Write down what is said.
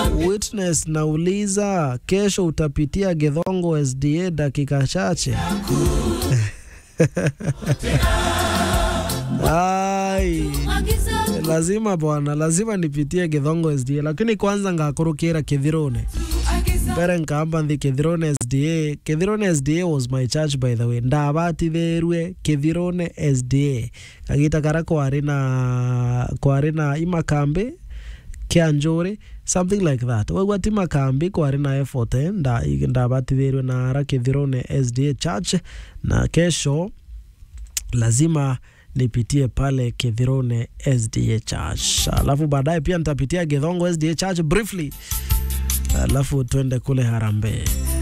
Witness nauliza, kesho utapitia Githongo SDA dakika chache? Ai, lazima bwana, lazima nipitie Githongo SDA, lakini kwanza ngakurukira Kithirone mbere nkamba nthi Kithirone SDA. Kithirone SDA was my church by the way, ndabatithirwe Kithirone SDA kagita kara kwari na kwari na imakambi kia njuri something like that wegwa ti makambi kwari na effort eh, nda ndabatithirwe na ara Kithirone SDA church na kesho lazima nipitie pale Kithirone SDA Church, alafu baadaye pia nitapitia Githongo SDA Church briefly, alafu twende kule Harambee.